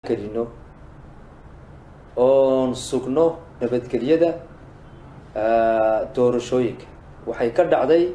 gelino oon sugno nabadgelyada doorashooyinka waxay ka dhacday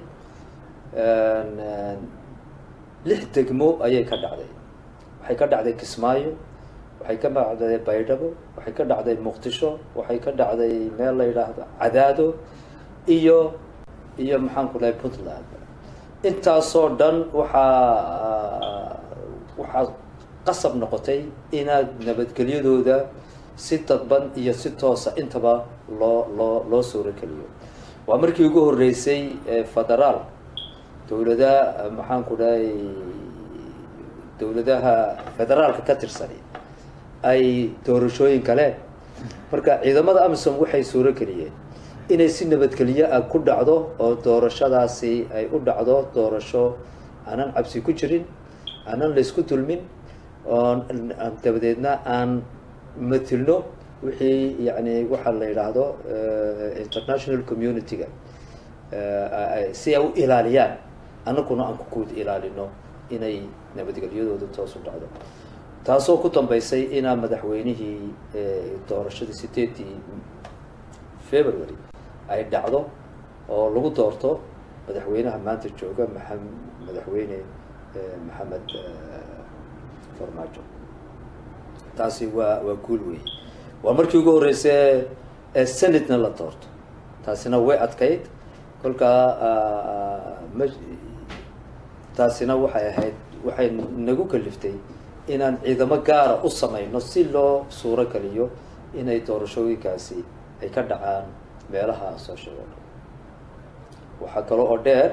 lix degmo ayay ka dhacday waxay ka dhacday kismaayo waxay ka dhacday baydhabo waxay ka dhacday muqdisho waxay ka dhacday meel la yidhaahdo cadaado iyo iyo maxaan ku dhahay puntland intaasoo dhan waxaa waxaa qasab noqotay inaad nabadgelyadooda si dadban iyo si toosa intaba loo loo loo suurogeliyo waa markii ugu horreysay federaal dowlada maxaan ku dhahay dowladaha federaalka ka tirsani ay doorashooyin galeen marka ciidamada amisom waxay suuro geliyeen inay si nabadgelyo ah ku dhacdo oo doorashadaasi ay u dhacdo doorasho aanan cabsi ku jirin aanan laysku dulmin oon dabadeedna aan matilno wixii yani waxaa la yidhaahdo international community-ga si ay u ilaaliyaan annaguna aan kukuud ilaalino inay nabadgelyadooda toos u dhacdo taasoo ku dambeysay inaa madaxweynihii doorashadii sideedii february ay dhacdo oo lagu doorto madaxweynaha maanta jooga maa madaxweyne maxamed farmaajo taasi waa waa guul wey waa markii ugu horreysay senatna la doorto taasina way adkayd kolkaa ma taasina waxay ahayd waxay nagu kaliftay inaan ciidamo gaara u samayno si loo suuro geliyo inay doorashooyinkaasi ay ka dhacaan meelaha soo sheego dhan waxaa kale oo dheer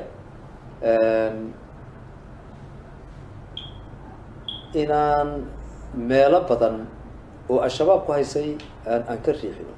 inaan meelo badan oo al-shabaab ku haysay aan aan ka riixino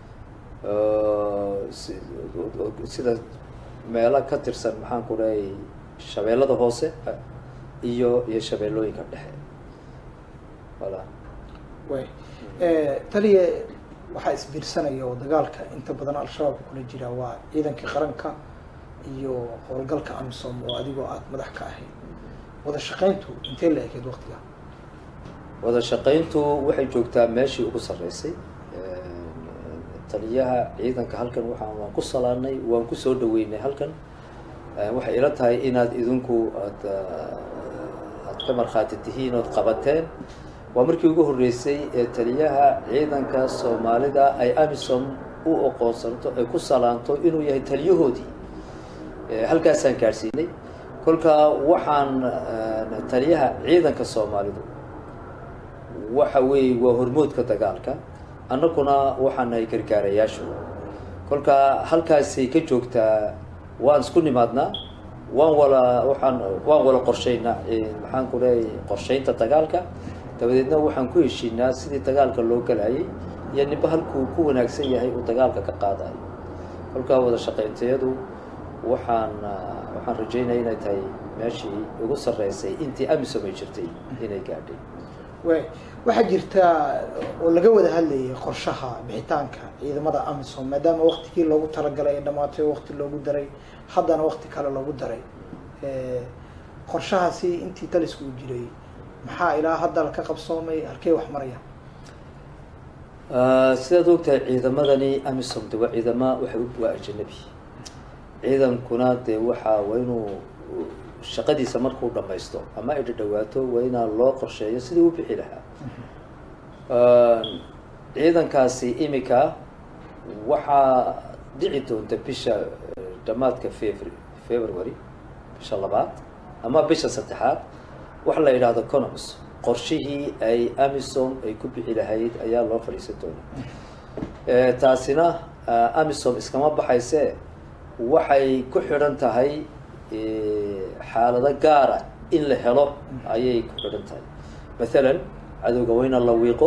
sida meelo ka tirsan maxaan ku dhahay shabeellada hoose iyo iyo shabeellooyinka dhexe wala way taliya waxaa isbiirsanaya oo dagaalka inta badan al-shabaabka kula jira waa ciidankii qaranka iyo howlgalka amisom oo adigoo aada madax ka ahayd wada shaqayntu intee la ekeyd waktiga wada shaqayntu waxay joogtaa meeshii ugu sarreysay taliyaha ciidanka halkan waxaan waan ku salaanay waan kusoo dhaweynay halkan waxay ila tahay inaad idinku aad aad ka markhaati tihiin ood qabateen waa markii ugu horreysay ee taliyaha ciidanka soomaalida ay amisom u oqoonsanto ay ku salaanto inuu yahay taliyahoodii halkaasaan gaadhsiinay kolkaa waxaan taliyaha ciidanka soomaalidu waxa weeye waa hormoodka dagaalka annaguna waxaan nahay gargaarayaashu kolkaa halkaasay ka joogtaa waan isku nimaadnaa waan wala waxaan waan wala qorshaynaa maxaan ku leeyahay qorshaynta dagaalka dabadeedna waxaan ku heshiinaa sidii dagaalka loo galayay iyo ninba halkuu ku wanaagsan yahay uu dagaalka ka qaadayo kolkaa wada shaqayntayadu waxaan waxaan rajaynaya inay tahay meeshii ugu sarreysay intii amisom ay jirtay inay gaadhay way waxaa jirta oo laga wada hadlayay qorshaha bixitaanka ciidamada amisom maadaama waktigii loogu talagalay ee dhamaatay wakti loogu daray haddana wakti kale loogu daray qorshahaasi intii talisku u jiray maxaa ilaa hadda ka qabsoomay halkey wax maraya sidaad ogtahay ciidamadani amisom de waa ciidama waxa waa ajanabi ciidankuna dee waxaa waa inuu shaqadiisa markuu dhamaysto ama ay dhadhawaato waa inaa loo qorsheeyo sidii u bixi lahaa ciidankaasi imika waxaa dhici doonta bisha dhamaadka febr february bisha labaad ama bisha saddexaad waxa la yidhaahdo conoms qorshihii ay amisom ay ku bixi lahayd ayaa loo fadhiisan doonaa taasina amisom iskama baxayse waxay ku xidhan tahay xaalado gaara in la helo ayay ku xidhan tahay mathalan cadowga waa ina la wiiqo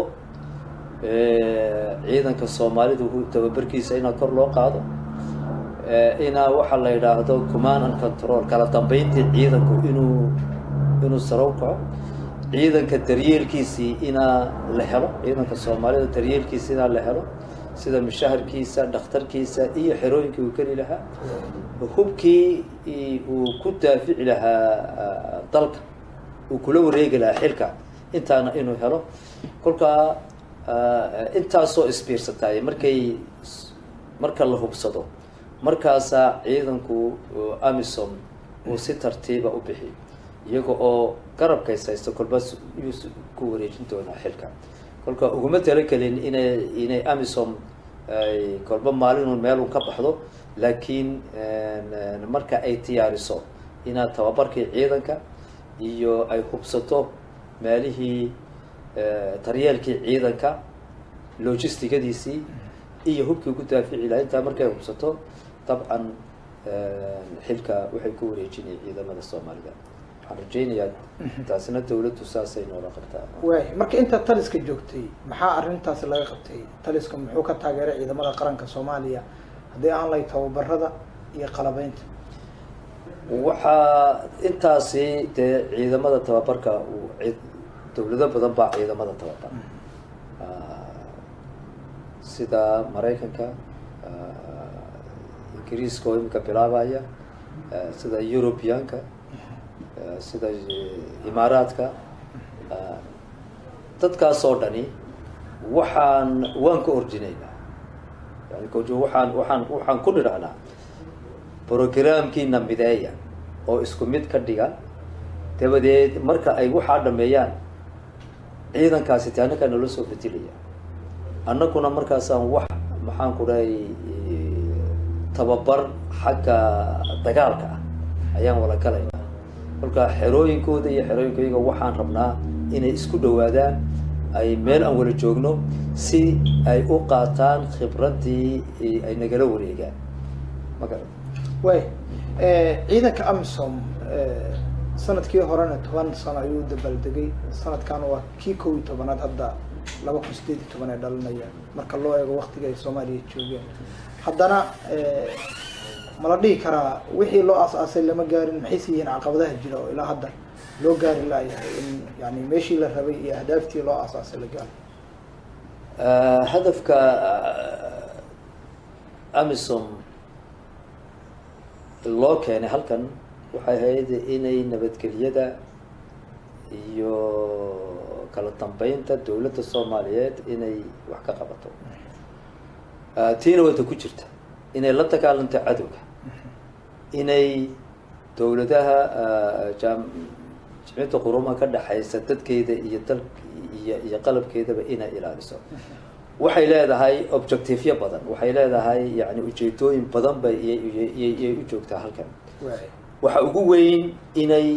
ciidanka soomaalidu tababarkiisa inaa kor loo qaado inaa waxaa la yidhaahdo command and control kala dambeyntii ciidanku inuu inuu sarow kaco ciidanka daryeelkiisii inaa la helo ciidanka soomaalida daryeelkiisa inaa la helo sida mushaharkiisa dhakhtarkiisa iyo xerooyinkii uu geli lahaa hubkii uu ku daafici lahaa dalka uu kula wareegi lahaa xilka intaana inuu helo kolkaa intaasoo isbiirsataay markay marka la hubsado markaasaa ciidanku amisom uu si tartiiba u bixi iyaga oo garabkays haysto kolba yuu ku wareejin doonaa xilka kolka uguma talagelin inay inay amisom ay kolba maalinun meelun ka baxdo laakiin marka ay diyaariso inaad tababarkii ciidanka iyo ay hubsato meelihii daryeelkii ciidanka logistigadiisii iyo hubkii ku daafici laha intaa markay hubsato dabcan xilka waxay ku wareejinaya ciidamada soomaalida waxaan rajaynayaa taasina dawladdu saasay noola qabtaa waay marka intaa taliska joogtay maxaa arrintaas laga qabtay taliska muxuu ka taageeray ciidamada qaranka soomaaliya haddii aan lay tababarada iyo qalabeynta waxaa intaasi dee ciidamada tababarka dawlado badan baa ciidamada tababar sida maraykanka ingiriiska oo imika bilaabaya sida europeanka sida imaaraadka dadkaas oo dhani waxaan waan ka ordinaynaa yani waxaan waxaan waxaan ku nidhahnaa programkiina mideeya oo isku mid ka dhiga dabadeed marka ay waxaa dhameeyaan ciidankaasi te annagaa noola soo bedelaya annaguna markaasaan wax maxaan ku dhahay tababar xagga dagaalka ah ayaan wada galaynaa kolka xerooyinkooda iyo xerooyinkoyaga waxaan rabnaa inay isku dhawaadaan ay meel aan wada joogno si ay u qaataan khibraddii ay nagala wareegaan maga way ciidanka amisom sanadkii horena toban sano ayuu dabaaldegay sanadkaana waa kii kow iyo tobanaad hadda laba kun sideed iyo toban ee dhalinaya marka loo eego waktiga ay soomaaliya joogeen haddana ma la dhihi karaa wixii loo aas-aasay lama gaarin maxayse yihiin caqabadaha jira oo ilaa hadda loo gaari laayahay in yani meeshii la rabay iyo ahdaaftii loo aas-aasay la gaaro hadafka amisom loo keenay halkan waxay ahayd inay nabadgelyada iyo kala dambeynta dawladda soomaaliyeed inay wax ka qabato tiina wada ku jirta inay la dagaalanto cadowga inay dawladaha jamciyadda qurumaha ka dhexaysa dadkeeda iyo dal iyo iyo qalabkeedaba inay ilaaliso waxay leedahay objectiveyo badan waxay leedahay yani ujeedooyin badan bay iyay u joogtaa halkan waxa ugu weyn inay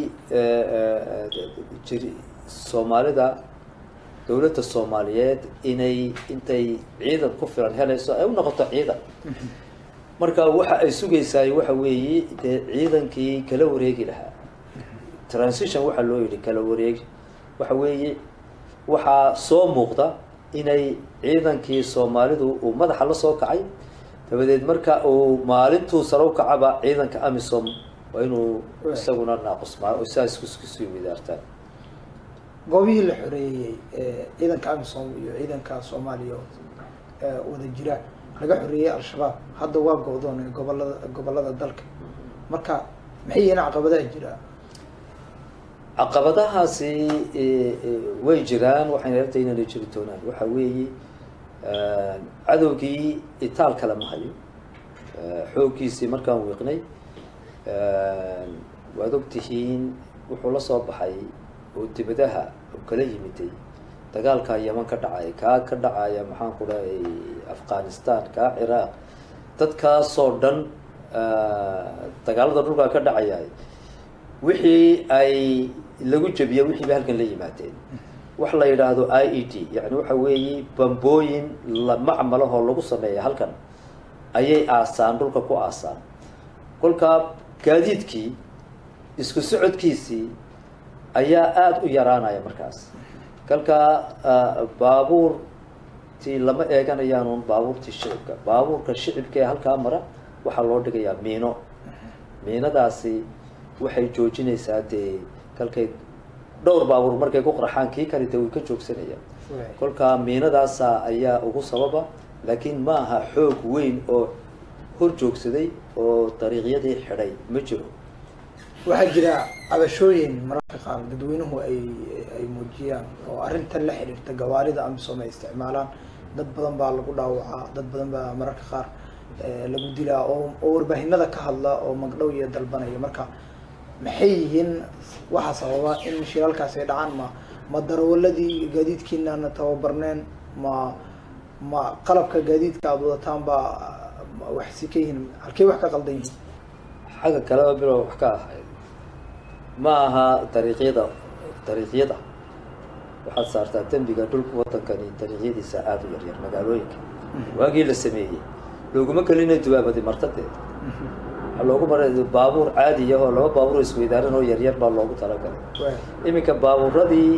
jir soomaalida dawladda soomaaliyeed inay intay ciidan ku filan helayso ay u noqoto ciidan marka waxa ay sugaysaay waxa weeye dee ciidankii kala wareegi lahaa transition waxaa loo yidhi kala wareegi waxa weeye waxaa soo muuqda inay ciidankii soomaalidu uu madaxa la soo kacay dabadeed marka uu maalintuu sare u kacaba ciidanka amisom waa inuu isaguna naaqusmaa oo saas iskusii widaartaan goobihii la xoreeyey ciidanka amisom iyo ciidanka soomaaliya wada jira laga xoreeyey al-shabaab hadda waa go-doon gobolada gobolada dalka marka maxay yihiin caqabadaha jira caqabadahaasi way jiraan waxayna yartay inayna jiri doonaan waxa weeye cadowgii itaal kale ma hayo xooggiisii markaan wiiqnay waad ogtihiin wuxuu la soo baxay oo dibadaha oo kala yimiday dagaalkaa yeman ka dhacay kaa ka dhacaya maxaan ku dhahay afghanistan kaa ciraaq dadkaasoo dhan dagaalada dhulkaa ka dhacaya wixii ay lagu jebiya wixii bay halkan la yimaadeen wax la yidhaahdo i e d yani waxa weeye bambooyin macmalahoo lagu sameeya halkan ayay aasaan dhulka ku aasaan kolkaa gaadiidkii isku socodkiisii ayaa aada u yaraanaya markaas kalkaa baabuurtii lama eeganayaanuun baabuurtii shicibka baabuurka shicibka ee halkaa mara waxaa loo dhigayaa miino miinadaasi waxay joojinaysaa dee kalkay dhowr baabuur markay ku qarxaan kii kale dee way ka joogsanayaan kolkaa miinadaasa ayaa ugu sababa laakiin ma aha xoog weyn oo hor joogsaday oo dariiqyadii xidhay ma jiro waxaa jira cabashooyin mararka qaar dadweynuhu ay ay muujiyaan oo arrintan la xiriirta gawaarida amisom ay isticmaalaan dad badan baa lagu dhaawacaa dad badan baa mararka qaar lagu dilaa oo oo warbaahinada ka hadla oo magdhow iyo dalbanaya marka maxay yihiin waxaa sababa in shiralkaas ay dhacaan ma ma darawaladii gaadiidkiinaana tababarneen ma ma qalabka gaadiidka aada wadataan baa wax si ka yihiin halkey wax ka qaldan yihiin xagga kaleba bilow wax ka ahayd ma aha dariiqyada dariiqyada waxaad saartaa dembiga dhulka wadankani dariiqyadiisa aada u yaryar magaalooyinka waagii la sameeyey looguma kelina dubaabadi martadeeda waxaa loogu maray baabuur caadiya oo laba baabuur isweydaaran oo yaryar baa loogu talagalay iminka baabuuradii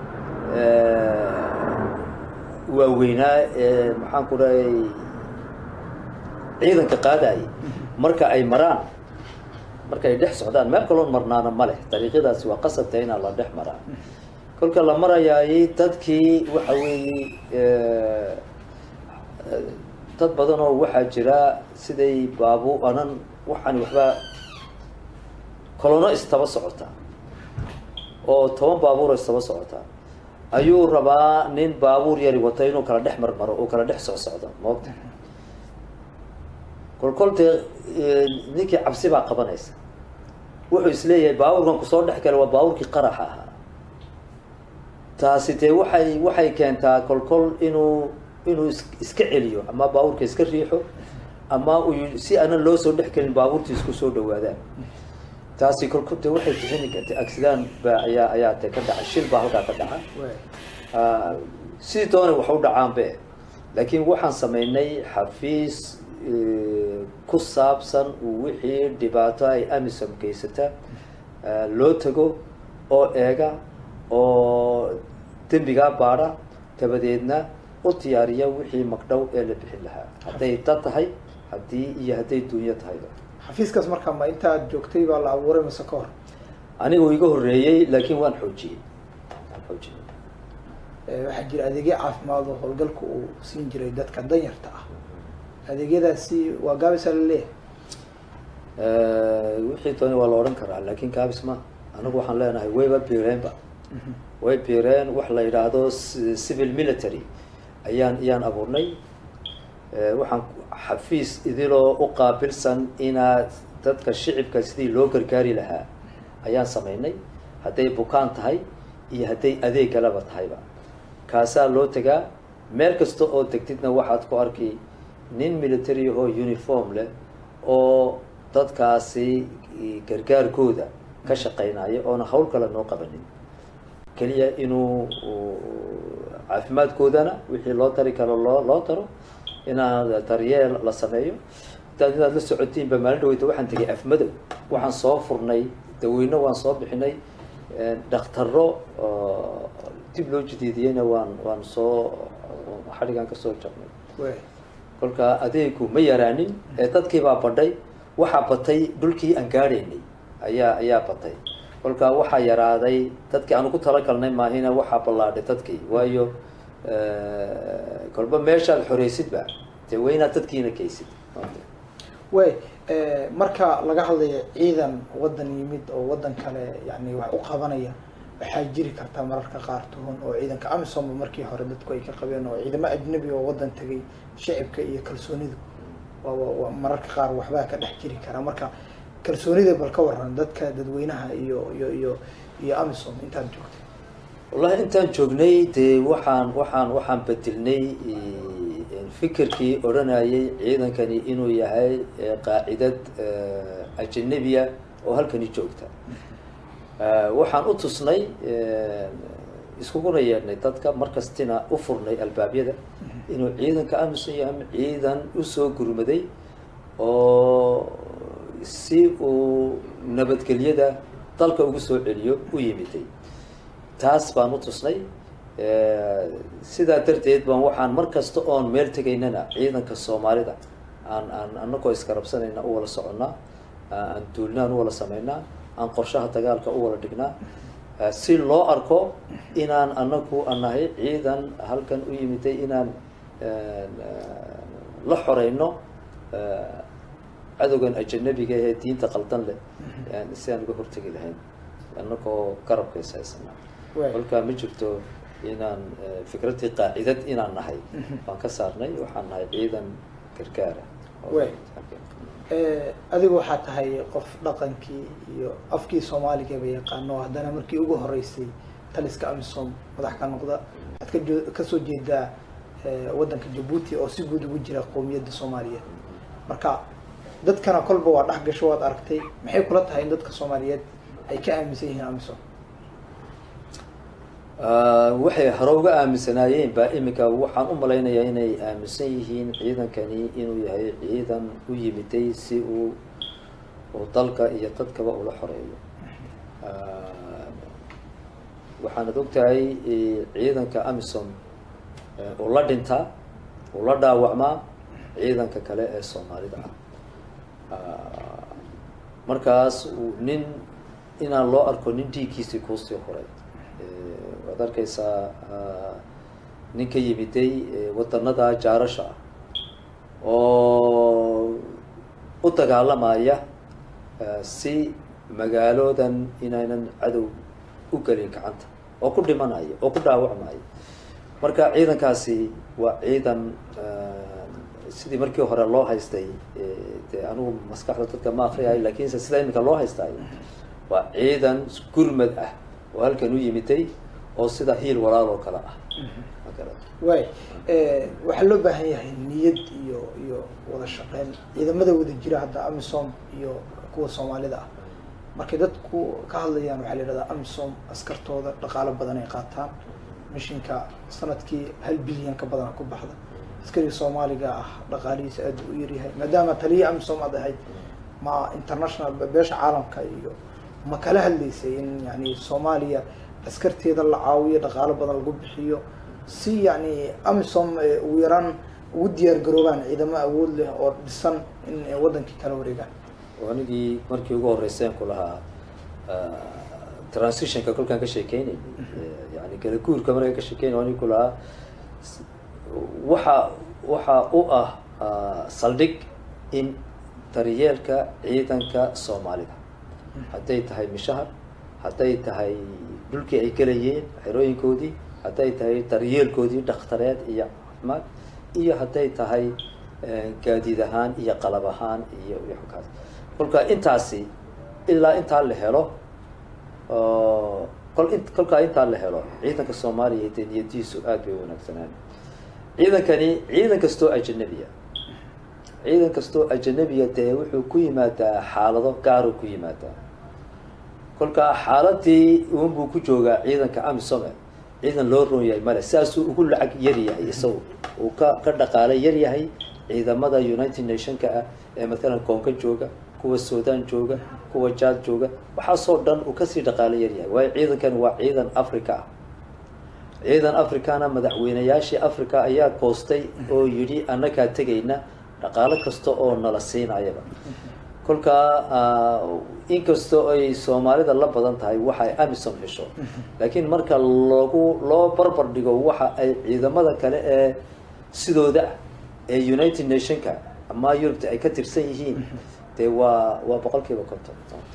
waaweynaa ee maxaan ku dhahay ciidanka qaadayay marka ay maraan marka ay dhex socdaan meel kaloon marnaana ma leh dariiqyadaasi waa qasabta inaan la dhex maraa kolka la marayaayay dadkii waxa weeye dad badan oo waxaa jira siday baabu anan waxaan waxbaa kolono istaba socotaa oo toban baabuuro istaba socotaa ayuu rabaa nin baabuur yari wato inuu kala dhex marmaro oo kala dhex socsocdo moogta kolkol dee ninkii cabsi baa qabanaysa wuxuu isleeyahay baabuurkan kusoo dhex gala waa baabuurkii qaraxa ahaa taasi dee waxay waxay keentaa kolkol inuu inuu is iska celiyo ama baabuurka iska riixo ama uu si aanan loo soo dhex gelin baabuurtii isku soo dhawaadaan taasi kolkol de waxay bixini karta accident ba ayaa ayaa de ka dhaca shil baa halkaa ka dhaca sidii doonay wax u dhacaanbe laakiin waxaan samaynay xafiis ku saabsan wixii dhibaato ay amisom geysata loo tago oo eega oo dembigaa baadha dabadeedna u diyaariya wixii magdhow ee la bixin lahaa hadday dad tahay haddii iyo hadday duunyo tahayba xafiiskaas markaa ma intaad joogtay baa la abuuray mase ka hor anigu iga horreeyey laakiin waan xoojiyey waan xoojiyey waxaa jira adeegyo caafimaad oo howlgalka uu siin jiray dadka danyarta ah adeegyadaasi waa gaabisa la leeyahay wixii dooni waa la odhan karaa laakiin gaabis ma anigu waxaan leenahay wayba biireenba way biireen wax la yidhaahdo civil military ayaan ayaan abuurnay waxaan xafiis idiloo u qaabilsan inaad dadka shicibka sidii loo gargaari lahaa ayaan samaynay hadday bukaan tahay iyo hadday adeeg galaba tahayba kaasaa loo tegaa meel kasta oo degtidna waxaad ku arki nin military oo uniform leh oo dadkaasi gargaarkooda ka shaqaynaya oona hawl kale noo qabanin keliya inuu caafimaadkoodana wixii loo tari karo loo loo taro inaad daryeel la sameeyo intaad inaad la socotiinba maalin dhaweyta waxaan tegay afmadow waxaan soo furnay daweyno waan soo bixinay dhaktaro dib loo jadiidiyeyna waan waan soo xadhigaan kasoo jabnay kolka adeegu ma yaraanin ee dadkiibaa badhay waxaa batay dhulkii aan gaadhaynay ayaa ayaa batay kolka waxaa yaraaday dadkii aan ugu talagalnay maahina waxaa ballaadhay dadkii waayo kolba meeshaad xoreysidba dee waa inaad dadkiina geysid way marka laga hadlayo ciidan waddan yimid oo waddan kale yani wax u qabanaya waxaa jiri kartaa mararka qaar tuhun oo ciidanka amisomba markii hore dadku ay ka qabeen oo ciidamo ajnabi oo waddan tegay shicibka iyo kalsoonidu waa mararka qaar waxbaa ka dhex jiri karaa marka kalsoonida bal ka waran dadka dadweynaha iyo iyo iyo iyo amisom intaad joogtay wallahi intaan joognay dee waxaan waxaan waxaan bedelnay fikirkii odhanayay ciidankani inuu yahay qaacidad ajanabiya oo halkani joogta waxaan u tusnay iskuguna yeedhnay dadka markastina u furnay albaabyada inuu ciidanka amisom yahay ciidan usoo gurmaday oo si uu nabadgelyada dalka ugu soo celiyo u yimiday taas baan u tusnay sidaa darteed baan waxaan mar kasta oon meel tegaynana ciidanka soomaalida aan aan anagoo iskarabsanayna u wala soconnaa aan duulnaan u wala samaynaa aan qorshaha dagaalka u wala dhignaa si loo arko inaan anagu anahay ciidan halkan u yimiday inaan la xoreyno cadowgan ajanabiga ee diinta qaldan leh yani si aan uga hortegi lahayn annagoo garabkays haysanaa Waay. kolkaa ma jirto inaan eh, fikraddii qaacidad inaan nahay waan ka saarnay waxaan nahay ciidan gargaara oo- Waay. Eh, adigu waxaa tahay qof dhaqankii iyo afkii soomaaligaba yaqaano haddana markii ugu horeysay taliska amisom madax ka noqda waxaad ka joo- kasoo jeedaa eh, waddanka jabuuti oo si guud ugu jira qowmiyadda soomaaliyeed marka dadkana kolba waa dhex gasho waad aragtay maxay kula tahay in dadka soomaaliyeed ay ka aaminsan yihiin amisom Ah, waxay hore uga aaminsanaayeen baa iminka waxaan u malaynayaa inay aaminsan yihiin ciidankani inuu yahay ciidan u yimiday si uu uu dalka iyo dadkaba ula xoreeyo Ah, waxaanad ogtahay eh, ciidanka amisom eh, uu la dhintaa uu la dhaawacmaa ciidanka kale ee soomaalida ah Ah, markaas uu nin inaan loo arko nin dhiiggiisii kuusii horay Eh, waad arkaysaa ah, nin ka yimiday eh, wadanada jaarasha ah oo u dagaalamaya eh, si magaaloodan inaynan cadow u gelin gacanta oo ku dhimanaya oo ku dhaawacmaya marka ciidankaasi waa ciidan eh, sidii markii hore loo haystay eh, dee anigu maskaxda dadka ma akriyayo lakinse sida iminka loo haystaayo waa ciidan gurmad ah oo halkan u yimiday oo sida hiil walaal oo kale ah Ma garata. waay Eh, waxaa loo baahan yahay niyad iyo iyo wada shaqeyn ciidamada wada jira hadda amisom iyo kuwa soomaalida ah markay dadku ka hadlayaan waxaa la yidhahdaa amisom askartooda dhaqaalo badan ay qaataan mishinka sanadkii hal bilyan ka badana ku baxda askariga soomaaliga ah dhaqaalihiisa aad u yaryahay maadaama taliya amisom aad ahayd ma international beesha caalamka iyo ma kala hadlaysay in yani soomaaliya askarteeda la caawiyo dhaqaalo badan lagu bixiyo si yani amisom eh, ugu yaraan ugu diyaar garoobaan ciidamo awood leh oo dhisan in ay wadankii kala wareegaan oo anigii markii ugu horreyseen ku lahaa ah, transitionka kolkaan ka sheekeynay yani kala guurka markaan ka sheekeynay anigi ku lahaa s- waxa waxa u ah ah, saldhig in daryeelka ciidanka soomaalida hadday tahay mishahar hadday tahay dhulkii ay gelayeen xerooyinkoodii hadday tahay daryeelkoodii dhakhtareed iyo caafimaad iyo hadday tahay eh, gaadiid ahaan iyo qalab ahaan iyo iyo xogkaas kolka intaasi ilaa intaa la helo oo kol in kolkaa intaa la helo ciidanka soomaaliya dee niyadiisu aad bay u wanaagsanaan ciidankani ciidan kastoo ajanabiya ciidan kastoo ajanabiya dee wuxuu ku yimaadaa xaalado gaaru ku yimaadaa kolkaa xaaladii uunbuu ku joogaa ciidanka amisome ciidan loo roon yahay male sidaasuu ugu lacag yar yahay isagu uu ka ka dhaqaalo yar yahay ciidamada united nationka ah ee mathalan koonka jooga kuwa sudan jooga kuwa jaad jooga waxaasoo dhan uu kasii dhaqaalo yar yahay waayo ciidankani waa ciidan africa ah ciidan africana madaxweynayaashii africa ayaa koostay oo yidhi annagaa tegayna dhaqaalo kasta oo nala siinayaba kolkaa ah, inkastoo ay soomaalida la badan tahay waxa ay amisom hesho laakiin marka lagu loo barbar dhigo waxa ay ciidamada kale ee sidooda ah ee united nationka ama yurubta ay ka tirsan yihiin dee waa waa boqol kiiba konton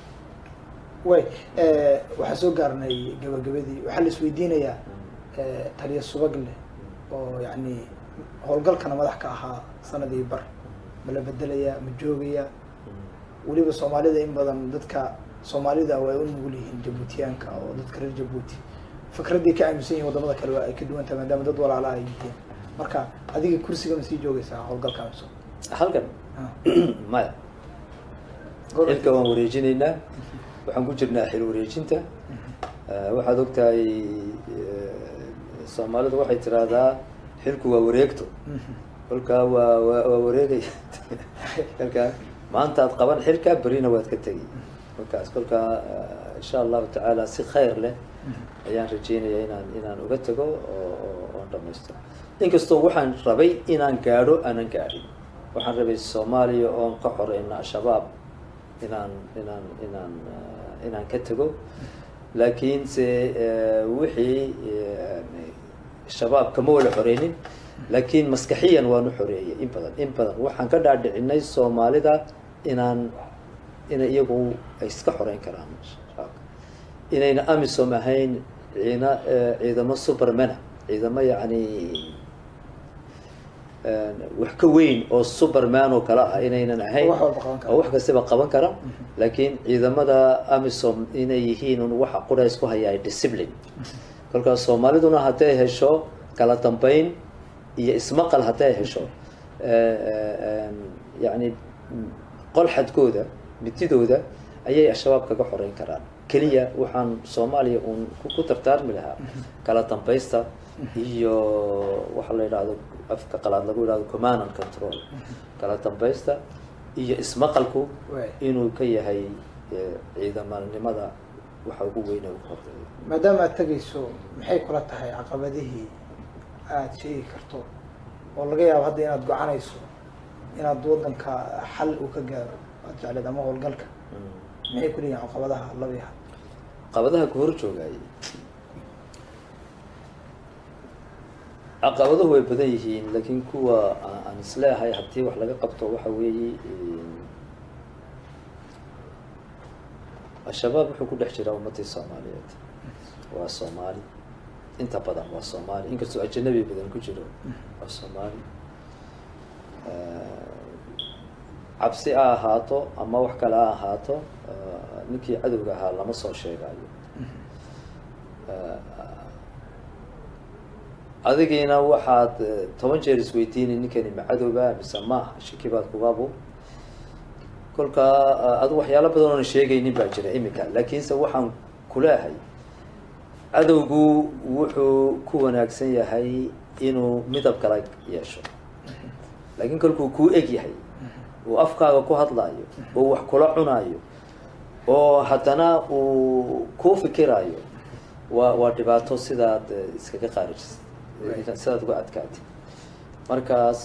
way eh, waxaa soo gaarnay gabagabadii waxaa la isweydiinayaa eh, taliya subag leh oo yani howlgalkana madax ka ahaa sanadii bar ma la bedelayaa ma joogayaa weliba soomaalida in badan dadka soomaalida way u nugul yihiin jabuutiyaanka oo dadka reer jabuuti fikraday ka aaminsan yihin wadamada kale waa ay ka duwan tahay maadaama dad walaalaha ay yihiin marka adiga kursiga ma sii joogaysaa howlgalka amisom halkan Ah. maya Gobol- xilka waan wareejinaynaa waxaan ku jirnaa xil wareejinta Eh, waxaad ogtahay eh, soomaalidu waxay tiraahdaa xilku waa wareegto Mhm. kolkaa waa waa waa wareegaya kolkaa maanta aad qaban xilka berina waad ka tegi kolkaas kolkaa eh, insha allahu tacaala si khayr leh ayaan rajeynaya inaan inaan uga tago oo oo- oon dhamaysto inkastoo waxaan rabay inaan gaadho aanan gaadhin waxaan rabay soomaaliya oon ka xoreyna al-shabaab inaan inaan inaan eh, inaan ka tago laakiinse eh, wixii eh, shabaab kama wada xoreynin laakiin maskaxiyan waanu xoreeyay in badan in badan waxaan ka dhaadhicinay soomaalida inaan inay iyagu ay iska xoreyn karaan shabaabka inayna amisom ahayn ciina ciidamo supermana ciidamo yacni wax ka weyn oo superman oo kale ah inaynan ahayn wax walba qaban kara. oo wax kastaba qaban kara laakiin ciidamada amisom inay yihiin un waxa qura isku hayaa discipline kolkaas soomaaliduna hadday hesho kala dambeyn iyo ismaqal hadday hesho yacni qolxadkooda mididooda ayay al-shabaab kaga xoreyn karaan keliya waxaan soomaaliya uun ku- ku tartaarmi lahaa kala dambaysta iyo waxa la yidhahdo afka qalaad lagu yidhahdo command and control kala dambaysta iyo ismaqalku Waay. inuu ka yahay eh, ciidamanimada waxa ugu weyn ee ugu horeeya maadaama aad tegayso maxay kula tahay caqabadihii aada sheegi karto oo laga yaabo hadda inaad gocanayso inaad wadanka xal uu ka gaaro aad jecleed ama howlgalka maxay ku leeyihin caqabadaha labiha caqabadaha ku hor joogayay caqabaduhu way badan yihiin laakiin kuwa aan aan isleehay haddii wax laga qabto waxa weeye al-shabaab wuxuu ku dhex jiraa ummadii soomaaliyeed waa soomaali inta badan waa soomaali inkastoo ajanabi badan ku jiro waa soomaali cabsi ha ahaato ama wax kale ha ahaato ninkii cadowga ahaa lama soo sheegayo adigiina waxaad toban jeer isweydiinay ninkani ma cadowba mise maaha shaki baad kugabu kolkaa adu waxyaalo badan oona sheegaynin baa jira imika laakiinse waxaan kuleehay cadowgu wuxuu ku wanaagsan yahay inuu midab kala yeesho laakiin kolkuu kuu eg yahay uu afkaaga ku hadlaayo oo wax kula cunaayo oo haddana uu kuu fikiraayo waa waa dhibaato sidaad iskaga qaarijisid sidaad uga adkaatid markaas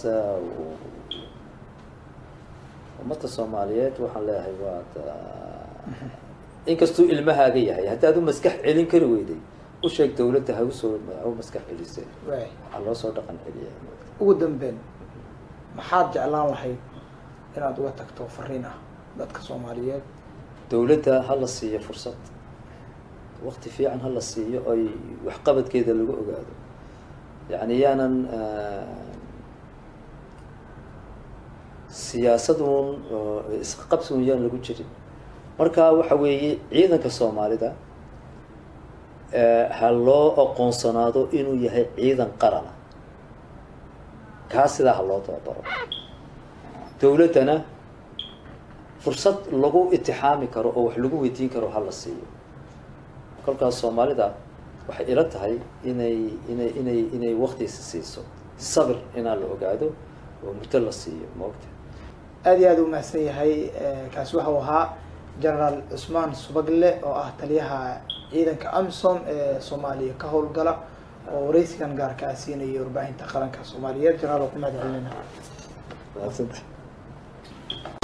ummadda soomaaliyeed waxaan leeyahay waad inkastuu ilmahaaga yahay haddaad u maskax celin kari weyday u sheeg dawladda ha usoo ha u maskax celisay waxaa loo soo dhaqan celiya ugu dambeyn maxaad jeclaan lahayd inaad uga tagto fariin ah dadka soomaaliyeed dawladda ha la siiyo fursad wakti fiican ha la siiyo oy waxqabadkeeda lagu ogaado yani yaanan siyaasadun isqabsigun yaan lagu jirin marka waxa weeye ciidanka soomaalida ha loo aqoonsanaado inuu yahay ciidan qarana kaa sidaa ha loo tababaro dawladdana fursad lagu itixaami karo oo wax lagu weydiin karo ha la siiyo kolkaas soomaalida waxay ila tahay inay inay inay inay waktiisa siiso sabir inaa la ogaado oo muddo la siiyo maogta aada iyo aada u mahadsan yahay kaasi waxau ahaa genaraal cusmaan subagle oo ah taliyaha ciidanka amisom ee soomaaliya ka howlgala oo wareysigan gaarka ah siinaya warbaahinta qaranka soomaaliyeed genaraal waa ku mahad celinayna mahadsantahay